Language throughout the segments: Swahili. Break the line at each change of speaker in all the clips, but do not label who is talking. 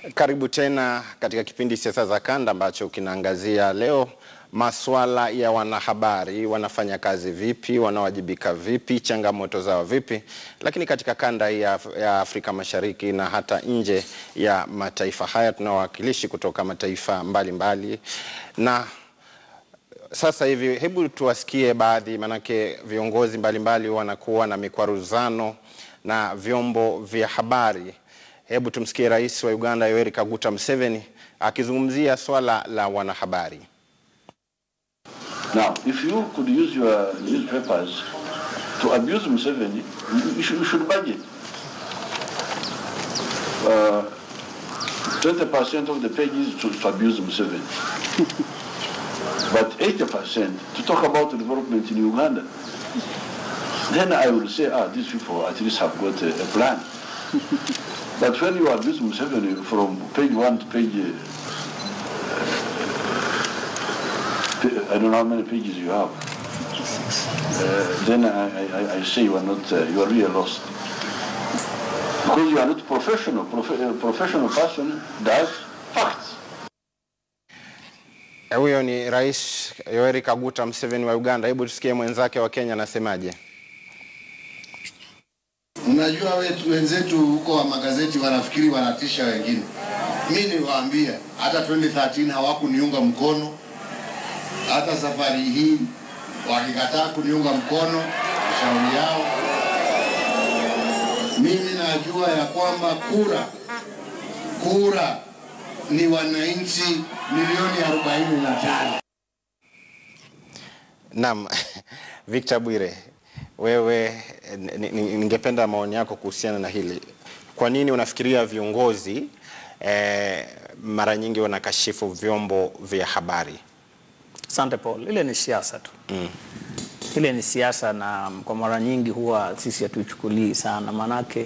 Karibu tena katika kipindi Siasa za Kanda ambacho kinaangazia leo masuala ya wanahabari, wanafanya kazi vipi, wanawajibika vipi, changamoto zao vipi, lakini katika kanda hii ya, Af ya Afrika Mashariki na hata nje ya mataifa haya tuna wawakilishi kutoka mataifa mbalimbali mbali. Na sasa hivi hebu tuwasikie baadhi, manake viongozi mbalimbali mbali wanakuwa na mikwaruzano na vyombo vya habari. Hebu tumsikie Rais wa Uganda Yoweri Kaguta Museveni akizungumzia swala la wanahabari.
Now, if you could use your newspapers to abuse Museveni, you should, you should budget. Uh, 20% of the pages to, to abuse Museveni. but 80% to talk about development in Uganda. Then I will say, ah, these people at least have got a, a plan. but when you abuse Museveni from page one to page I don't know how many pages you have. Uh, then I, I, I say you are not, uh, you are really lost. Because you are not professional. Prof a professional person does facts.
Huyo ni Rais Yoweri Kaguta Museveni wa Uganda. Hebu tusikie mwenzake wa Kenya anasemaje.
Unajua wetu wenzetu huko wa magazeti wanafikiri wanatisha wengine. Mimi niwaambia hata 2013 hawakuniunga mkono hata safari hii wakikataa kuniunga mkono, shauri yao. Mimi najua ya kwamba kura kura ni wananchi milioni 45.
Naam, Victor Bwire, wewe ningependa maoni yako kuhusiana na hili. Kwa nini unafikiria viongozi eh, mara nyingi wanakashifu vyombo vya habari?
Asante Paul, ile ni siasa tu mm. Ile ni siasa na kwa mara nyingi huwa sisi hatuichukulii sana, manake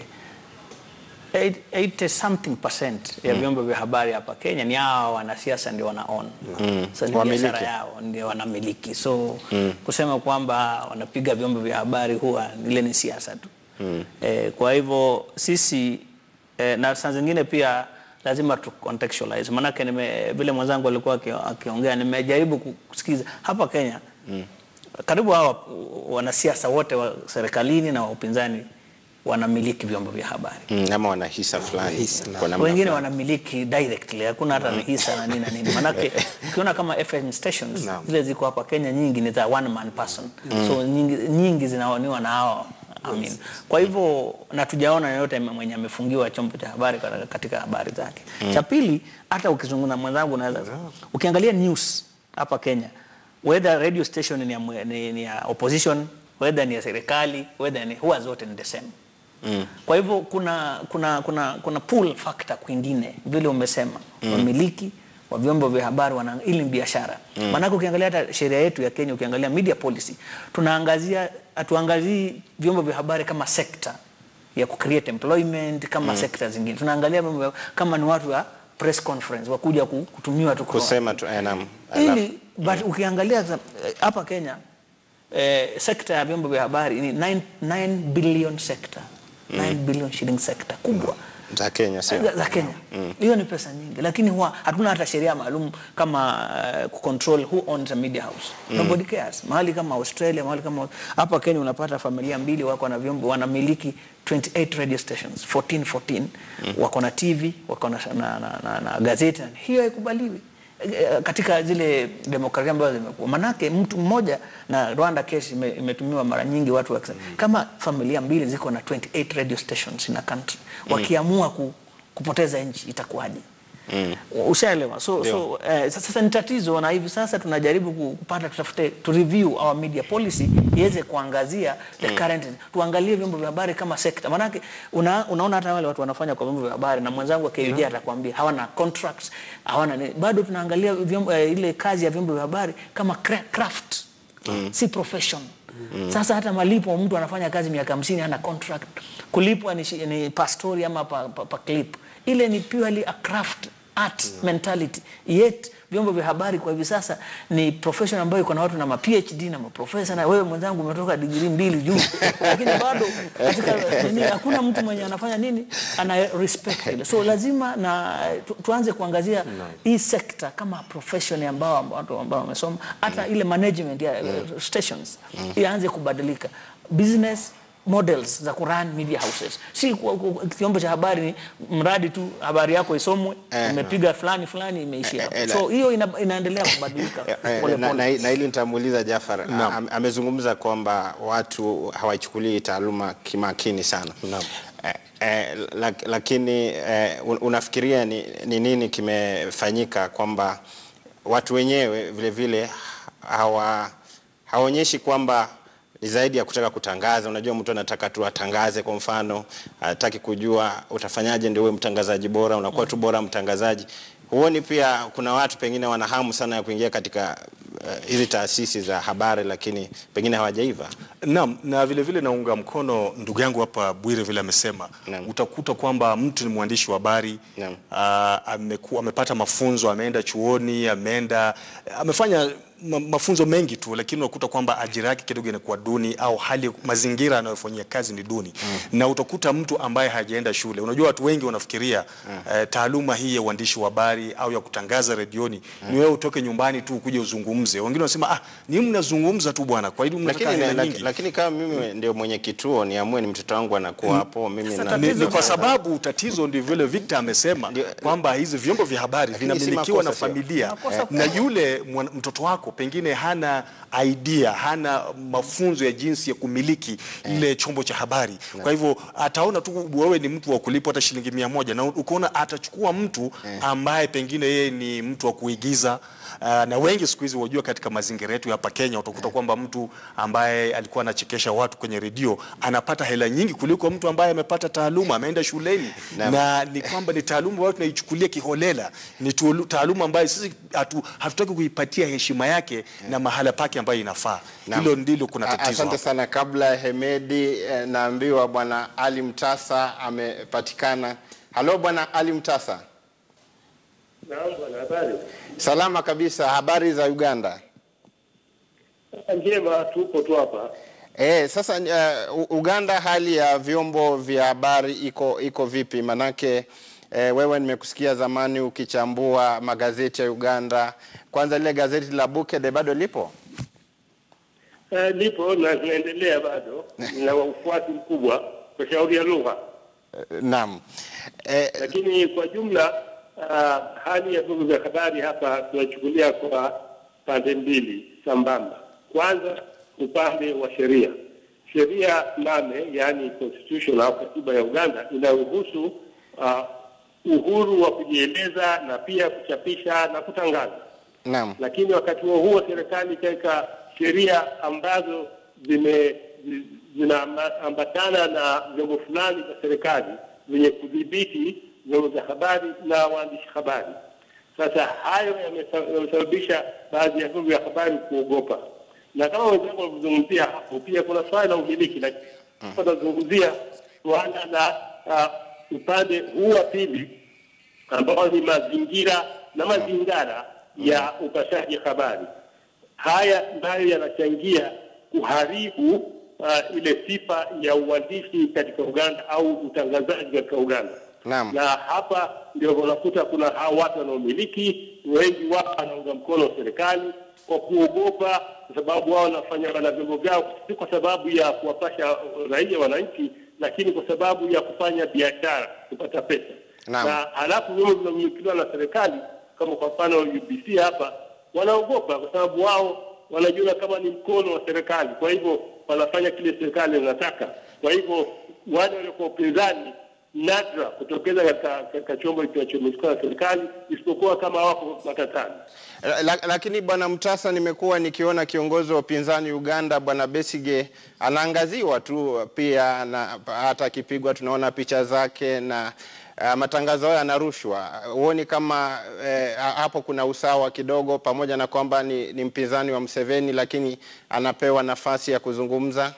80 something percent ya vyombo mm. vya habari hapa Kenya ni hao wanasiasa ndio wana own mm. so, ni biashara yao ndio wanamiliki, so mm. kusema kwamba wanapiga vyombo vya habari huwa ile ni siasa tu mm. eh, kwa hivyo sisi eh, na saa zingine pia lazima tu contextualize, manake nime vile mwenzangu alikuwa akiongea, nimejaribu kusikiza hapa Kenya mm. karibu hawa wanasiasa wote wa serikalini na wa upinzani wanamiliki vyombo vya habari
mm, ama wana hisa fulani,
wengine wanamiliki directly, hakuna hata mm. hisa na nini na nini, manake ukiona kama FM stations no. zile ziko hapa Kenya nyingi ni za one man person mm. so nyingi, nyingi zinaoniwa na hao Amin. Kwa hivyo na tujaona yoyote mwenye amefungiwa chombo cha habari katika habari zake. Mm. Cha pili, hata ukizungumza mwenzangu, unaweza ukiangalia news hapa Kenya, whether radio station ni ya, ni, ni ya opposition, whether ni ya serikali, whether ni huwa zote ni the same. Mm. Kwa hivyo kuna kuna kuna kuna pull factor kwingine vile umesema mm. wamiliki wa vyombo vya habari wana ili biashara. Mm. Maanake ukiangalia hata sheria yetu ya Kenya, ukiangalia media policy, tunaangazia hatuangazii vyombo vya habari kama sekta ya ku create employment kama mm. sekta zingine. Tunaangalia kama ni watu wa press conference wakuja kutumiwa tu
kusema tu enam
ili but mm. ukiangalia hapa Kenya eh, sekta ya vyombo vya habari ni 9, 9 billion sector 9 mm. billion shilling sector kubwa mm
za Kenya sio?
Za, za Kenya hiyo mm. ni pesa nyingi, lakini huwa hatuna hata sheria maalum kama uh, control who owns a media house mm. nobody cares. Mahali kama Australia, mahali kama hapa Kenya unapata familia mbili wako na vyombo wanamiliki 28 radio stations 14 14 mm. wako na TV wako na, na, na, na, na gazeti, hiyo haikubaliwi katika zile demokrasia ambazo zimekuwa. Manake mtu mmoja na Rwanda case imetumiwa mara nyingi, watu wakisema mm. kama familia mbili ziko na 28 radio stations in a country mm. wakiamua ku, kupoteza nchi itakuwaje? Mm. Ushaelewa? So, so eh, sasa ni tatizo, na hivi sasa tunajaribu kupata tutafute to review our media policy iweze kuangazia the mm. current, tuangalie vyombo vya habari kama sekta. Maanake una, unaona hata wale watu wanafanya kwa vyombo vya habari na mwenzangu wa KUJ mm. atakwambia hawana contracts, hawana bado tunaangalia vyombo, eh, ile kazi ya vyombo vya habari kama craft mm. si profession Mm. Sasa hata malipo mtu anafanya kazi miaka hamsini hana contract, kulipwa ni, ni pastori ama pa, pa, pa clip ile ni purely a craft art mm. mentality yet vyombo vya habari kwa hivi sasa ni profession ambayo iko na watu na ma PhD na maprofesa, na wewe mwenzangu umetoka digrii mbili juu, lakini bado katika nini, hakuna mtu mwenye anafanya nini ana respect ile. So lazima na tu, tuanze kuangazia hii sekta kama profession ambao watu ambao wamesoma, hata ile management ya uh, stations ianze kubadilika business models za kurun media houses, si ku- ku- kiombo cha habari ni mradi tu habari yako isomwe, imepiga fulani fulani, imeishia hapo.
eh,
So hiyo ina, inaendelea kubadilika
Eh, eh,
pole
na,
pole.
na, na hili nitamuuliza Jafar. Am- Amezungumza kwamba watu hawaichukulii taaluma kimakini sana. Eh, eh, lak, lakini eh, un- unafikiria ni, ni nini kimefanyika kwamba watu wenyewe vile vile hawa hawaonyeshi kwamba ni zaidi ya kutaka kutangaza. Unajua, mtu anataka tu atangaze, kwa mfano, hataki kujua utafanyaje ndio uwe mtangazaji bora, unakuwa tu bora mtangazaji. Huoni pia kuna watu pengine wana hamu sana ya kuingia katika uh, hizi taasisi za habari, lakini pengine hawajaiva?
Naam, na vile vile naunga mkono ndugu yangu hapa Bwire vile amesema.
Naam.
Utakuta kwamba mtu ni mwandishi wa habari
Naam.
ah, ameku- amepata mafunzo, ameenda chuoni, ameenda amefanya ma, mafunzo mengi tu, lakini unakuta kwamba ajira yake kidogo inakuwa duni au hali mazingira anayofanyia kazi ni duni na utakuta mtu ambaye hajaenda shule. Unajua watu wengi wanafikiria eh, taaluma hii ya uandishi wa habari au ya kutangaza redioni ni wewe utoke nyumbani tu ukuje uzungumze. Wengine wanasema ah, ni mnazungumza tu bwana, kwa hiyo mnataka
Lakini,
hela
laki-
nyingi.
lakini kama mimi ndio mwenye kituo niamue ni mtoto wangu anakuwa hapo, mimi
Sasa
na,
ni, ni kwa sababu tatizo ndio vile Victor amesema
Ndio.
kwamba hizi vyombo vya habari
Lakini si
vinamilikiwa na
makosa, sio?
familia
Makosa
na yule mwana- mtoto wako pengine hana idea, hana mafunzo ya jinsi ya kumiliki ile chombo cha habari. Kwa hivyo ataona tu wewe ni mtu wa kulipwa hata shilingi mia moja na ukaona atachukua mtu ambaye pengine yeye ni mtu wa kuigiza. Uh, na wengi siku hizi wajua, katika mazingira yetu hapa Kenya utakuta kwamba mtu ambaye alikuwa anachekesha watu kwenye redio anapata hela nyingi kuliko mtu ambaye amepata taaluma, ameenda shuleni
Naam.
na ni kwamba ni taaluma ambayo tunaichukulia kiholela, ni tuolu- taaluma ambayo sisi hatu, hatutaki kuipatia heshima yake na mahala pake ambayo inafaa.
Naam.
Hilo ndilo kuna
A-
tatizo
Asante
hapo.
sana. Kabla ya Hemedi eh, naambiwa bwana Ali Mtasa amepatikana. Halo bwana Ali Mtasa.
Naam bwana, habari
Salama kabisa. Habari za Uganda?
njema, tupo tu hapa.
Eh, sasa uh, U- Uganda hali ya vyombo vya habari iko iko vipi? Manake eh, wewe nimekusikia zamani ukichambua magazeti ya Uganda. Kwanza lile gazeti la Bukede bado lipo?
Eh, lipo na zinaendelea bado na ufuasi mkubwa kwa shauri ya lugha,
Eh, Naam. Eh,
lakini kwa jumla uh, hali ya vyombo vya habari hapa tunachukulia kwa pande mbili sambamba. Kwanza upande wa sheria, sheria nane, yaani constitution au katiba ya Uganda inayohusu uh, uhuru wa kujieleza na pia kuchapisha na kutangaza
naam.
lakini wakati huo huo serikali ikaweka sheria ambazo zime zi- zinaambatana na vyombo fulani vya serikali vyenye kudhibiti vyombo vya habari na waandishi habari. Sasa hayo yamesa- yamesababisha baadhi ya vyombo vya habari kuogopa, na kama wenzangu walivyozungumzia hapo, pia kuna swala la umiliki, lakini tunazungumzia suala la uh, upande huu wa pili ambao ni mazingira na mazingara ya upashaji habari. Haya nayo yanachangia kuharibu uh, ile sifa ya uandishi katika Uganda au utangazaji katika Uganda.
Naam.
Na hapa ndio unakuta kuna hao watu wanaomiliki, wengi wao wanaunga mkono serikali kwa kuogopa, kwa sababu wao wanafanya wana vyombo vyao si kwa sababu ya kuwapasha raia wananchi, lakini kwa sababu ya kufanya biashara, kupata pesa
Naam.
na halafu vyombo vinavyomilikiwa na serikali kama kwa mfano UBC hapa wanaogopa kwa sababu wao wanajiona kama ni mkono wa serikali, kwa hivyo wanafanya kile serikali inataka. Kwa hivyo wale waliokuwa upinzani nadra kutokeza katika katika chombo kinachomilikiwa na serikali, isipokuwa kama wako matatani.
La, lakini bwana Mtasa, nimekuwa nikiona kiongozi wa upinzani Uganda bwana Besige anaangaziwa tu pia, na hata akipigwa tunaona picha zake na uh, matangazo hayo yanarushwa. Huoni kama eh, hapo kuna usawa kidogo, pamoja na kwamba ni, ni mpinzani wa Museveni, lakini anapewa nafasi ya kuzungumza?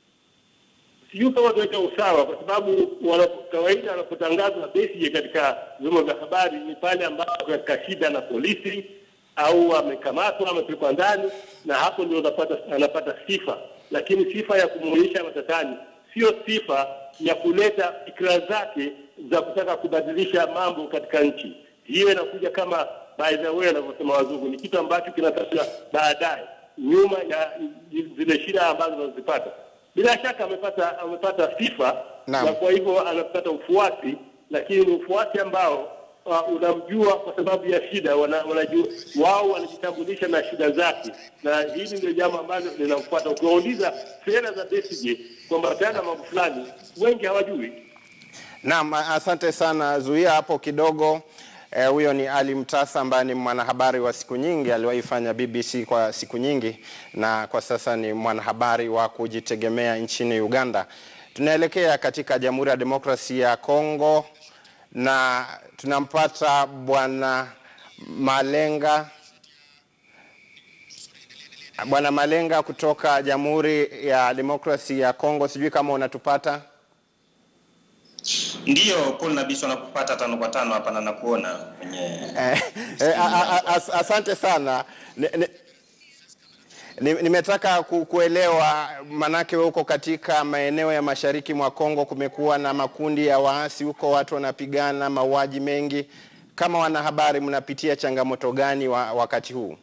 sijui kama tunaweka usawa, kwa sababu wana- kawaida wanapotangazwa Besigye katika vyombo vya habari ni pale ambapo katika shida na polisi au amekamatwa amepelekwa ndani, na hapo ndio unapata anapata sifa, lakini sifa ya kumuonyesha matatani sio sifa ya kuleta fikra zake za kutaka kubadilisha mambo katika nchi. Hiyo inakuja kama by the way wanavyosema wazungu, ni kitu ambacho kinatakiwa baadaye, nyuma ya zile shida ambazo anazipata. Bila shaka amepata amepata sifa
Naam.
na kwa hivyo anapata ufuasi, lakini ni ufuasi ambao uh, unamjua kwa sababu ya shida, wana, wanajua wao wanajitambulisha na shida zake, na hili ndio jambo ambalo linamfuata. Ukiwauliza sera za Besigye kuambatana na mambo fulani, wengi hawajui.
Naam, asante sana. Zuia hapo kidogo. Eh, Huyo ni Ali Mtasa ambaye ni mwanahabari wa siku nyingi, aliwahi fanya BBC kwa siku nyingi na kwa sasa ni mwanahabari wa kujitegemea nchini Uganda. Tunaelekea katika Jamhuri ya Demokrasia ya Kongo na tunampata Bwana Malenga Bwana Malenga kutoka Jamhuri ya Demokrasia ya Kongo, sijui kama unatupata.
Ndiyo, Paul Nabiso nakupata tano kwa tano hapa na nakuona kwenye
Eh, eh, a- a- a- as- asante sana Ni- ni- ni- nimetaka ku- kuelewa manake wewe uko katika maeneo ya mashariki mwa Kongo, kumekuwa na makundi ya waasi huko, watu wanapigana, mauaji mengi. Kama wanahabari, mnapitia changamoto gani wa, wakati huu?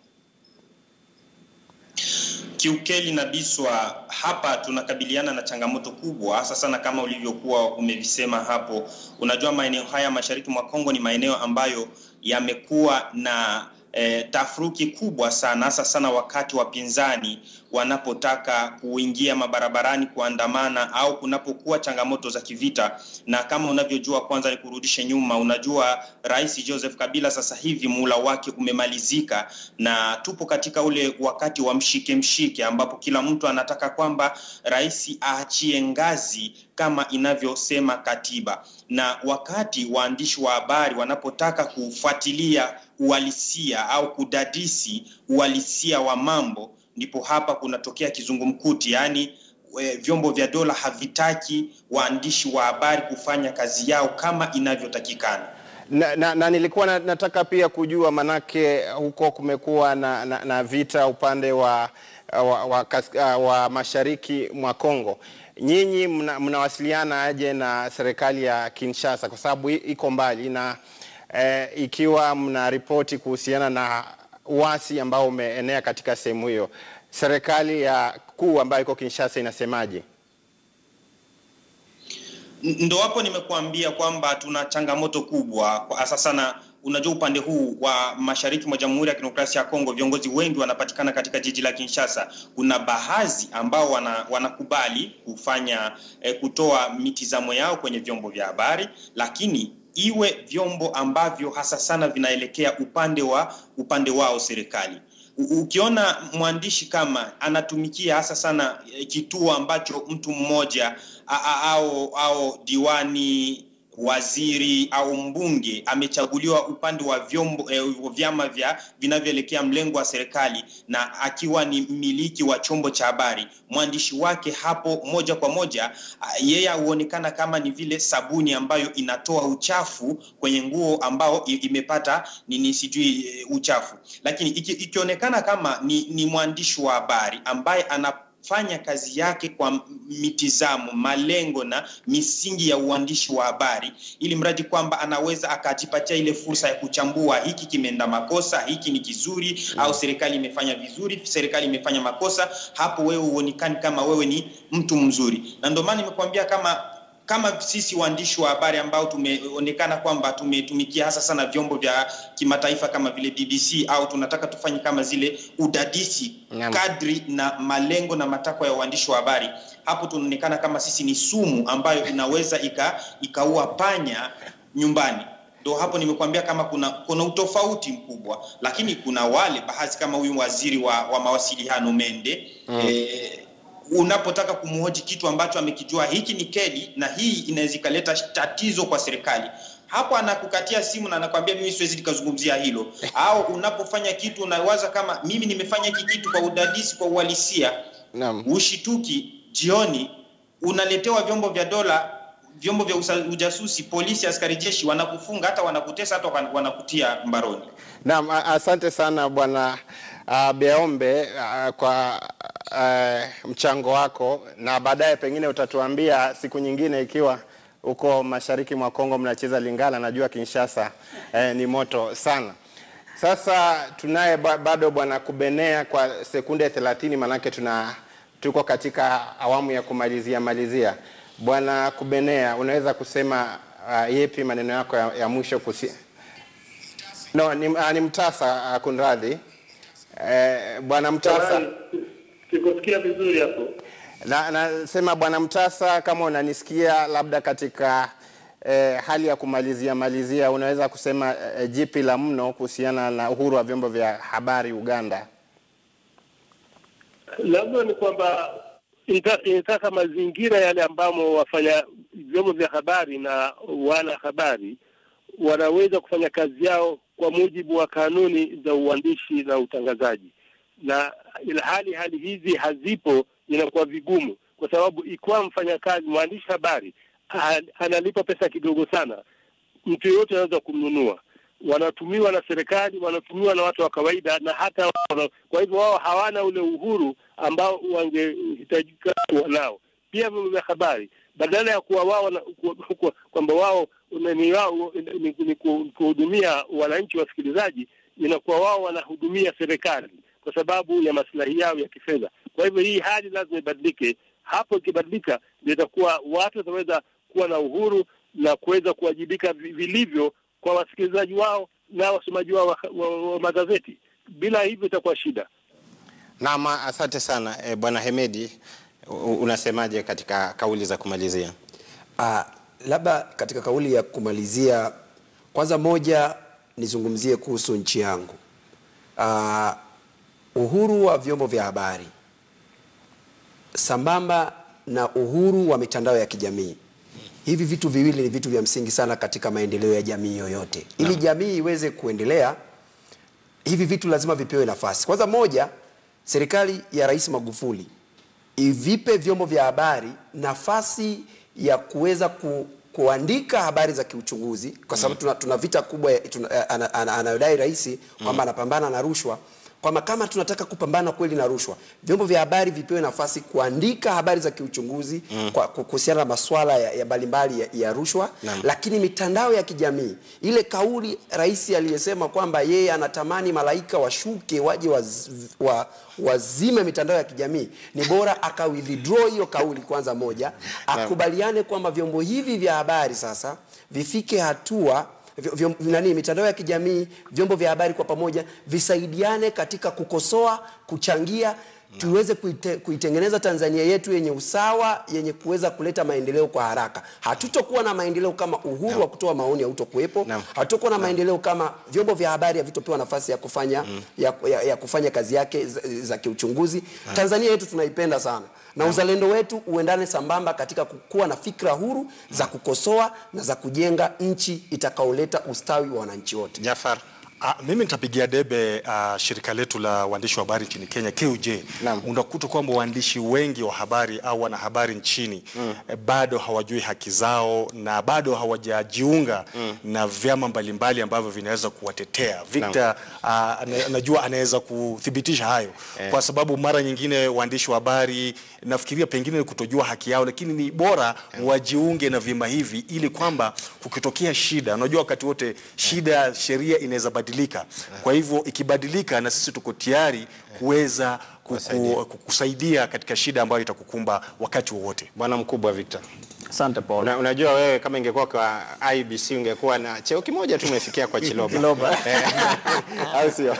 kiukeli na Biswa, hapa tunakabiliana na changamoto kubwa, hasa sana kama ulivyokuwa umevisema hapo. Unajua, maeneo haya mashariki mwa Kongo ni maeneo ambayo yamekuwa na eh, tafruki kubwa sana, hasa sana wakati wapinzani wanapotaka kuingia mabarabarani kuandamana au kunapokuwa changamoto za kivita. Na kama unavyojua, kwanza ni kurudishe nyuma, unajua Rais Joseph Kabila sasa hivi muhula wake umemalizika, na tupo katika ule wakati wa mshike mshike, ambapo kila mtu anataka kwamba rais aachie ngazi kama inavyosema katiba, na wakati waandishi wa habari wanapotaka kufuatilia uhalisia au kudadisi uhalisia wa mambo, ndipo hapa kunatokea kizungumkuti, yaani e, vyombo vya dola havitaki waandishi wa habari kufanya kazi yao kama inavyotakikana.
Na, na, na nilikuwa na, nataka pia kujua manake huko kumekuwa na, na, na vita upande wa, wa, wa, kas- wa mashariki mwa Kongo. Nyinyi mna- mnawasiliana aje na serikali ya Kinshasa kwa sababu i- iko mbali na eh, ikiwa mna ripoti kuhusiana na uasi ambao umeenea katika sehemu hiyo, serikali ya kuu ambayo iko Kinshasa inasemaje?
N- ndo hapo nimekuambia kwamba tuna changamoto kubwa kwa hasa sana unajua upande huu wa mashariki mwa jamhuri ya kidemokrasia ya kongo viongozi wengi wanapatikana katika jiji la kinshasa kuna baadhi ambao wana, wanakubali kufanya eh, kutoa mitizamo yao kwenye vyombo vya habari lakini iwe vyombo ambavyo hasa sana vinaelekea upande wa upande wao serikali U- ukiona mwandishi kama anatumikia hasa sana eh, kituo ambacho mtu mmoja a- a- au au diwani waziri au mbunge amechaguliwa upande wa vyombo eh, vyama vya vinavyoelekea mlengo wa serikali na akiwa ni mmiliki wa chombo cha habari mwandishi wake hapo moja kwa moja ah, yeye huonekana kama ni vile sabuni ambayo inatoa uchafu kwenye nguo ambao i- imepata nini sijui eh, uchafu lakini iki- ikionekana kama ni, ni mwandishi wa habari ambaye ana fanya kazi yake kwa mitizamo, malengo na misingi ya uandishi wa habari, ili mradi kwamba anaweza akajipatia ile fursa ya kuchambua hiki kimeenda makosa, hiki ni kizuri mm. au serikali imefanya vizuri, serikali imefanya makosa. Hapo wewe huonekani kama wewe ni mtu mzuri, na ndio maana nimekuambia kama kama sisi waandishi wa habari ambao tumeonekana kwamba tumetumikia hasa sana vyombo vya kimataifa kama vile BBC au tunataka tufanye kama zile udadisi
Naam.
kadri na malengo na matakwa ya uandishi wa habari, hapo tunaonekana kama sisi ni sumu ambayo inaweza ika, ikaua panya nyumbani. Ndo hapo nimekuambia kama kuna kuna utofauti mkubwa, lakini kuna wale baadhi kama huyu waziri wa, wa mawasiliano Mende mm. eh, unapotaka kumhoji kitu ambacho amekijua hiki ni keli na hii inaweza ikaleta tatizo kwa serikali hapo anakukatia simu na anakwambia mimi siwezi nikazungumzia hilo au unapofanya kitu unawaza kama mimi nimefanya hiki kitu kwa udadisi kwa uhalisia
Naam.
ushituki jioni unaletewa vyombo vya dola vyombo vya usa- ujasusi, polisi, askari jeshi wanakufunga, hata wanakutesa, hata wana- wanakutia mbaroni.
Naam, a- asante sana bwana uh, Beombe uh, kwa uh, mchango wako, na baadaye pengine utatuambia siku nyingine ikiwa huko mashariki mwa Kongo mnacheza Lingala, najua Kinshasa eh, ni moto sana. Sasa tunaye ba- bado bwana Kubenea kwa sekunde 30, manake tuna tuko katika awamu ya kumalizia malizia. Bwana Kubenea, unaweza kusema uh, yepi maneno yako ya, ya mwisho kusi, No, ni, uh, ni Mtasa uh, kunradhi. Eh, bwana Mtasa
Samahani, sikusikia vizuri hapo.
na nasema bwana Mtasa, kama unanisikia, labda katika eh, hali ya kumalizia malizia, unaweza kusema eh, jipi la mno kuhusiana na uhuru wa vyombo vya habari Uganda?
labda ni kwamba inata- inataka mazingira yale ambamo wafanya vyombo vya habari na wana habari wanaweza kufanya kazi yao kwa mujibu wa kanuni za uandishi na utangazaji, na ilhali hali hizi hazipo, inakuwa vigumu, kwa sababu ikiwa mfanyakazi mwandishi habari ah, analipwa pesa kidogo sana, mtu yeyote anaweza kumnunua. Wanatumiwa na serikali, wanatumiwa na watu wa kawaida, na hata wana, kwa hivyo wao hawana ule uhuru ambao wangehitajika kuwa nao. Pia vyombo vya habari badala ya kuwa wao na- ku- ku- kwamba wao ni- ni wao ni, ni ku- kuhudumia wananchi wasikilizaji, inakuwa wao wanahudumia serikali kwa sababu ya maslahi yao ya kifedha. Kwa hivyo hii hali lazima ibadilike. Hapo ikibadilika, ndio itakuwa watu wataweza kuwa na uhuru na kuweza kuwajibika vi- vilivyo kwa wasikilizaji wao na wasomaji wao wa, wa, wa magazeti. Bila hivyo itakuwa shida.
Naam, asante sana eh, bwana Hemedi, u- unasemaje katika kauli za kumalizia?
Ah, labda katika kauli ya kumalizia, kwanza moja nizungumzie kuhusu nchi yangu. Ah, uhuru wa vyombo vya habari sambamba na uhuru wa mitandao ya kijamii. Hivi vitu viwili ni vitu vya msingi sana katika maendeleo ya jamii yoyote. Ili jamii iweze kuendelea, hivi vitu lazima vipewe nafasi. Kwanza moja, serikali ya Rais Magufuli ivipe vyombo vya habari nafasi ya kuweza ku, kuandika habari za kiuchunguzi kwa sababu tuna, tuna vita kubwa ya- tuna- ana- ana- anayodai rais kwamba anapambana na rushwa kwamba kama tunataka kupambana kweli na rushwa, vyombo vya habari vipewe nafasi kuandika habari za kiuchunguzi kwa kwa kuhusiana na masuala ya, ya mbalimbali ya, ya rushwa
Naam.
lakini mitandao ya kijamii, ile kauli rais aliyesema kwamba yeye anatamani malaika washuke waje waz, wa, wazime mitandao ya kijamii, ni bora aka withdraw hiyo kauli kwanza, moja akubaliane kwamba vyombo hivi vya habari sasa vifike hatua vyo- vyo- nani mitandao ya kijamii vyombo vya habari kwa pamoja visaidiane katika kukosoa kuchangia tuweze kuite, kuitengeneza Tanzania yetu yenye usawa yenye kuweza kuleta maendeleo kwa haraka. Hatutokuwa na maendeleo kama uhuru wa kutoa maoni hautokuwepo.
Naam.
Hatutokuwa na maendeleo kama vyombo vya habari havitopewa nafasi ya kufanya ya, ya, ya kufanya kazi yake za, za kiuchunguzi. Tanzania yetu tunaipenda sana na uzalendo wetu uendane sambamba katika kuwa na fikra huru za kukosoa na za kujenga nchi itakaoleta ustawi wa wananchi wote.
Jafar.
Ah, mimi nitapigia debe ah, shirika letu la waandishi wa habari nchini Kenya KUJ.
Naam.
Unakuta kwamba waandishi wengi wa habari au wanahabari nchini eh, bado hawajui haki zao na bado hawajajiunga na vyama mbalimbali ambavyo vinaweza kuwatetea. Victor ah, ana- najua anaweza kuthibitisha hayo kwa sababu mara nyingine waandishi wa habari nafikiria pengine ni kutojua haki yao, lakini ni bora wajiunge na vyama hivi ili kwamba kukitokea shida, unajua wakati wote shida, sheria inaweza badilika. Kwa hivyo ikibadilika, na sisi tuko tayari kuweza
Kuwasaidia.
kuku- kukusaidia katika shida ambayo itakukumba wakati wowote.
Bwana mkubwa Victor.
Asante Paul.
Una, unajua wewe kama ingekuwa kwa IBC ungekuwa na cheo kimoja tu umefikia kwa Chiloba.
Chiloba.
Eh, Au sio?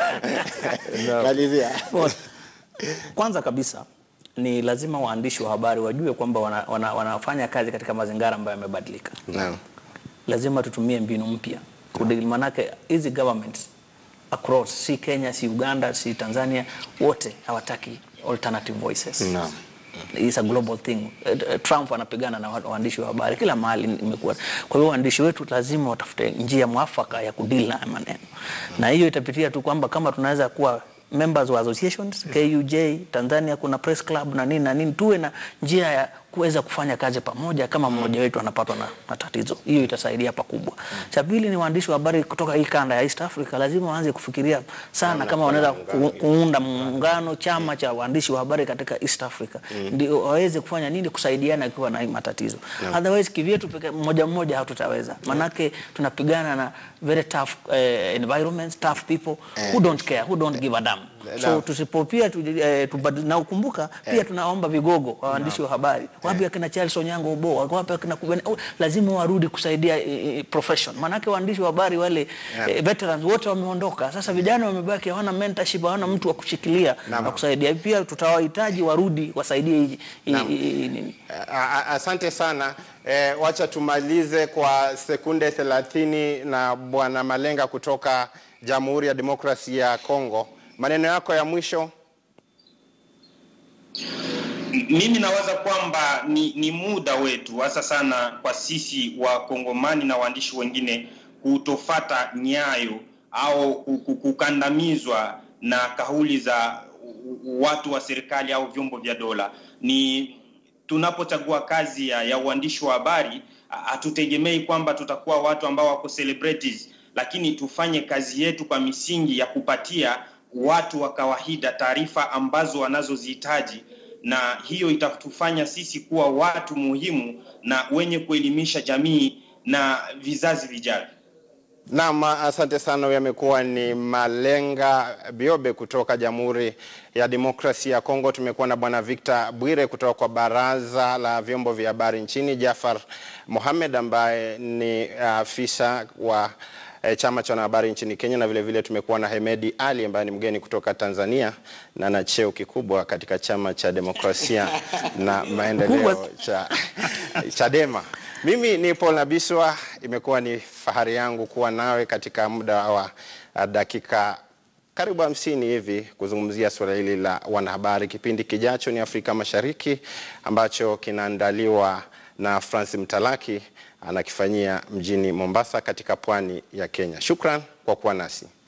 Malizia.
Well, Kwanza kabisa ni lazima waandishi wa habari wajue kwamba wana, wana, wanafanya kazi katika mazingira ambayo yamebadilika.
Naam.
Lazima tutumie mbinu mpya kudili, manake hizi governments across, si Kenya, si Uganda, si Tanzania, wote hawataki alternative voices.
Naam.
It's a global thing. Eh, eh, Trump anapigana na wa- waandishi wa habari kila mahali imekuwa. Kwa hiyo waandishi wetu lazima watafute njia mwafaka ya kudili na haya maneno, na hiyo itapitia tu kwamba kama tunaweza kuwa members wa associations KUJ Tanzania, kuna press club na nini na nini, tuwe na njia ya kuweza kufanya kazi pamoja kama mmoja wetu anapatwa na, na tatizo. Hiyo itasaidia pakubwa. Cha pili ni waandishi wa habari kutoka hii kanda ya East Africa lazima waanze kufikiria sana kama wanaweza ku, kuunda muungano chama cha waandishi wa habari katika East Africa ndio waweze kufanya nini kusaidiana ikiwa na hii matatizo. Otherwise kivyetu peke mmoja mmoja hatutaweza. Manake tunapigana na very tough eh, environments, tough people who don't care, who don't give a damn. So
Naam.
tusipo pia tu, eh, tubad- na ukumbuka pia tunaomba vigogo wa waandishi wa habari wapi akina Charles Onyango Obo wapi akina Kubene oh, lazima warudi kusaidia eh, eh, profession manake waandishi wa habari wale eh, veterans wote wameondoka sasa vijana wamebaki hawana mentorship hawana mtu wa kushikilia
Naam.
na kusaidia pia tutawahitaji warudi wasaidie hii- hii-
Naam.
hii- nini
A- a- Asante sana. E, wacha tumalize kwa sekunde 30 na Bwana Malenga kutoka Jamhuri ya Demokrasia ya Kongo. Maneno yako ya mwisho.
Mimi nawaza kwamba ni, ni muda wetu hasa sana kwa sisi wakongomani na waandishi wengine kutofata nyayo au ku- ku- kukandamizwa na kauli za watu wa serikali au vyombo vya dola. Ni tunapochagua kazi ya, ya uandishi wa habari ha- hatutegemei kwamba tutakuwa watu ambao wako celebrities, lakini tufanye kazi yetu kwa misingi ya kupatia watu wa kawaida taarifa ambazo wanazozihitaji na hiyo itatufanya sisi kuwa watu muhimu na wenye kuelimisha jamii na vizazi vijavyo.
Naam, asante sana. Huyu amekuwa ni Malenga Biobe kutoka Jamhuri ya Demokrasia ya Kongo. Tumekuwa na Bwana Victor Bwire kutoka kwa Baraza la Vyombo vya Habari nchini, Jafar Mohamed ambaye ni afisa wa eh, chama cha wanahabari nchini Kenya, na vile vile tumekuwa na Hemedi Ali ambaye ni mgeni kutoka Tanzania na ana cheo kikubwa katika chama cha demokrasia na maendeleo
Kubwa.
cha Chadema. Mimi ni Paul Nabiswa, imekuwa ni fahari yangu kuwa nawe katika muda wa uh, dakika karibu hamsini hivi kuzungumzia suala hili la wanahabari. Kipindi kijacho ni Afrika Mashariki ambacho kinaandaliwa na Francis Mtalaki anakifanyia mjini Mombasa katika pwani ya Kenya. Shukran kwa kuwa nasi.